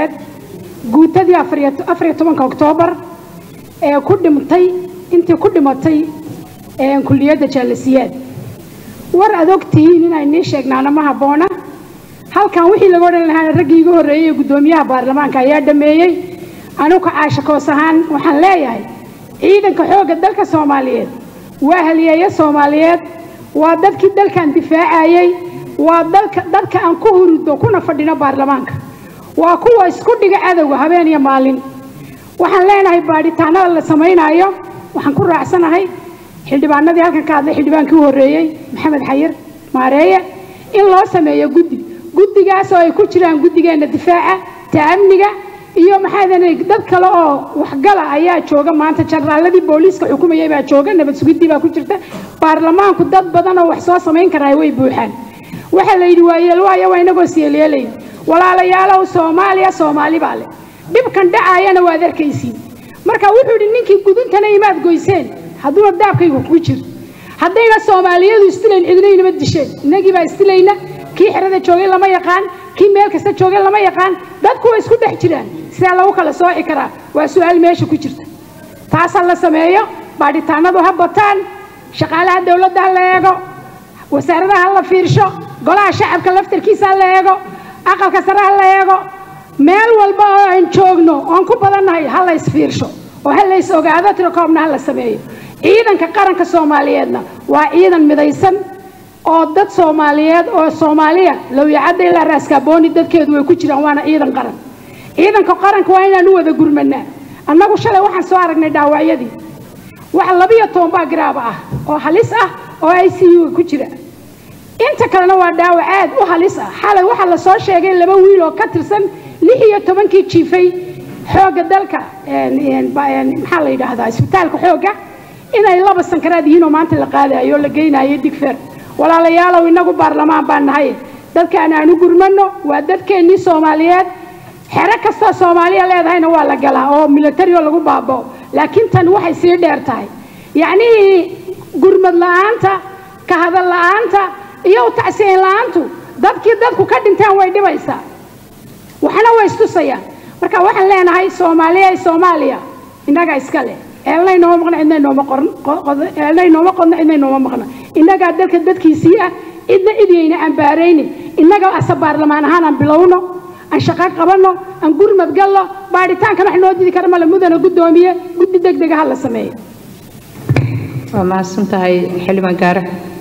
soomaaliyeed guutadii afariyo tobanka oktoobar ee ku dhimtay intii ku dhimatay kulliyadda jaalasiyaad war aad ogtihiin inay nii sheegnaana ma habboona halkan wixii laga odhan lahaa raggii iga horreeyey ee guddoomiyaha baarlamaanka ayaa dhameeyey anugu caashakoos ahaan waxaan leeyahay ciidanka xoogga dalka soomaaliyeed waa haliyeeyo soomaaliyeed waa dadkii dalkan difaacayey waa dalka dadka aan ku hurido kuna fadhino baarlamaanka waa kuwa isku dhiga cadowga habeen iyo maalin waxaan leenahay baadhitaanada la samaynaayo waxaan ku raacsanahay xildhibaanadii halkan ka hadlay xildhibaankii u horreeyey maxamed xayir maareeye in loo sameeyo guddi guddigaas oo ay ku jiraan guddigeenna difaaca ta'amniga iyo maxaa dad kale oo waxgala ayaa jooga maanta jenaraaladii booliiska xukumayay baa jooga nabad sugiddii baa ku jirta baarlamaanku dad badan oo wax soo samayn karaa way buuxaan waxaa la yidhi waayeelwaayo waa inagoo siyeelyeelayn walaalayaalow soomaaliya soomaali baa leh dhibkan dhacaayana waad arkaysiin marka wuxuu yidhi ninkii guduntana imaad goyseen hadduuna daabkaygu kugu jiro haddayna soomaaliyadu istilayn cidinaynama disheen inagii baa istilayna kii xerada joogay lama yaqaan kii meel kasta joogay lama yaqaan dadku way isku dhex jiraan sidaa lagu kala sooci karaa waa su-aal meesha ku jirta taasa la sameeyo baadhitaanadu ha bataan shaqaalaha dowladda ha la eego wasaaradaha ha la fiirsho golaha shacabka laftarkiisa ha la eego aqalka sare ha la eego meel walba oo aan joogno oon ku badannahay ha la isfiirsho oo ha la is ogaado tirakoobna ha la sameeyo ciidanka qaranka soomaaliyeedna waa ciidan midaysan oo dad soomaaliyeed oo soomaaliya lowyacadda ilaa raaskaabooni dadkeedu way ku jiraan waana ciidan qaran ciidanka qaranka waa inaan u wada gurmanaa annagu shalay waxaan soo aragnay dhaawacyadii wax labiyo toban baa garaaba ah oo halis ah oo i c u ku jira inta kalena waa dhaawac aad u halis ah xalay waxaa la soo sheegay laba wiil oo ka tirsan lix iyo tobankii jiifay xoogga dalka maxaa la yidhaahdaa isbitaalka xoogga inay laba sankaraad yihiin oo maanta la qaadayo oo la geynayo digfer walaalayaalow inagu baarlamaan baan nahay dadkaan aan u gurmano waa dadkeennii soomaaliyeed xero kastoo soomaaliya leedahayna waa la galaa oo militari oo lagu baabao laakiin tan waxay sii dheer tahay yacnihii gurmad la-aanta ka hadal la-aanta iyo tacsiin la-aantu dadkii dadku ka dhinteen way dhibaysaa waxna way istusayaan marka waxaan leenahay soomaaliya soomaaliya innagaa iska leh eelnay nooma maqna cidnay nooma qorn eelnay nooma qodno cidnay nooma maqna innagaa dalka dadkiisii ah cidna cidyayna aan baaraynin innaga ase baarlamaan ahaan aan bilowno aan shaqo qabanno aan gurmad galno baadhitaankan wax noo didi kara male mudana guddoomiye guddi deg dega ha la sameeyo waa mahadsan tahay xildhibaan gaare